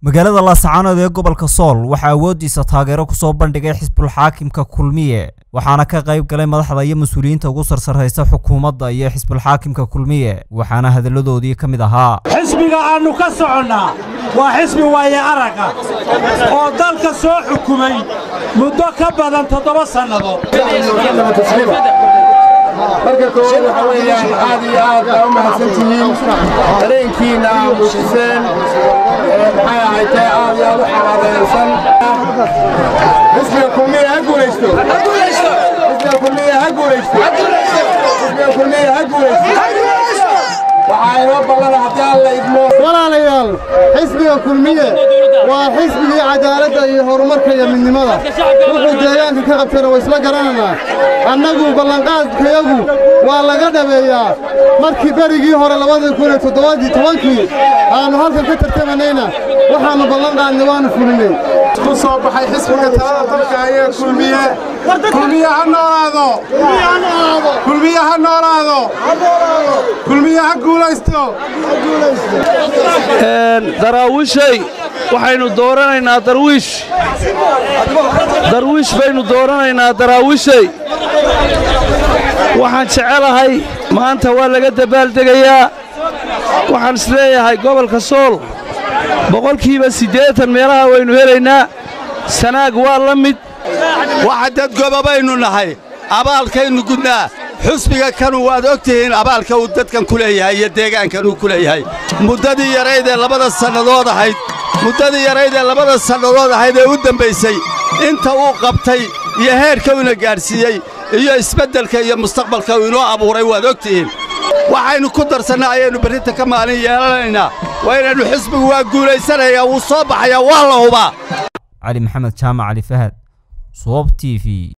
magaalada laascaanood ee gobolka sool waxaa awooddiisa taageero kusoo bandhigay xisbulxaakimka kulmiye waxaana ka qayb galay madaxda iyo mas-uuliyiinta ugu sarsarraysa xukuumadda iyo xisbulxaakimka kulmiye waxaana hadalladoodii ka mid ahaa xisbiga aannu ka soconnaa waa xisbi waaye aragga oo dalka soo xukumay muddo ka badan toddoba sannadood marka koowaad waxa weeyaan aad iyo aad baa u mahadsantihiin dareenkiinna aa muujiseen maxay ahaytee aad iyo aad u xalaadeelsan xisbiga kulmiya ha guulaysto xisbiga kulmiya ha guulaysto xisbiga kulmiya ha guulaysto waxaa inoo ballana haddii alla idmo walaalayaal xisbiga kulmiye waa xisbigii cadaaladda iyo horumarka iyo midnimada wuxuu deegaanka ka qabtayna waa isla garanaynaa annagu ballanqaadkayagu waa laga dhabeeyaa markii berigii hore labadii kun iyo toddobadii tobankii aannu halkan ka tartamanayna waxaannu ballanqaadnay waannu fulinay ku soo baxay xisbiga talada dalka ayee kulmiye kulmiye ha noolaado kulmiye ha noolaado kulmiye ha guulaysto daraawiishay waxaynu dooranaynaa darwiish darwiish baynu dooranaynaa daraawiishay waxaan jecelahay maanta waa laga dabaaldegayaa waxaan isleeyahay gobolka sool boqolkiiba siddeetan meelaha waynu helaynaa sanaag waa la mid waxa dad gobobaynu nahay abaalkaynu gudnaa xusbiga kanu waad og tihiin abaalka uu dadkan ku leeyahay iyo deegaankan uu ku leeyahay muddadii yarayd ee labada sannadood ahayd muddadii yarayd ee labada sannadood ahayd ee u dembaysay inta uu qabtay iyo heerka uuna gaadhsiiyey iyo isbeddelka iyo mustaqbalka uu inoo abuuray waad og tihiin waxaynu ku darsannaa ayaynu berrinta ka maalin yeelanaynaa waa inaynu xisbigu waa guulaysanayaa wuu soo baxayaa waa la hubaa cali maxamed jaamac cali fahad soob t v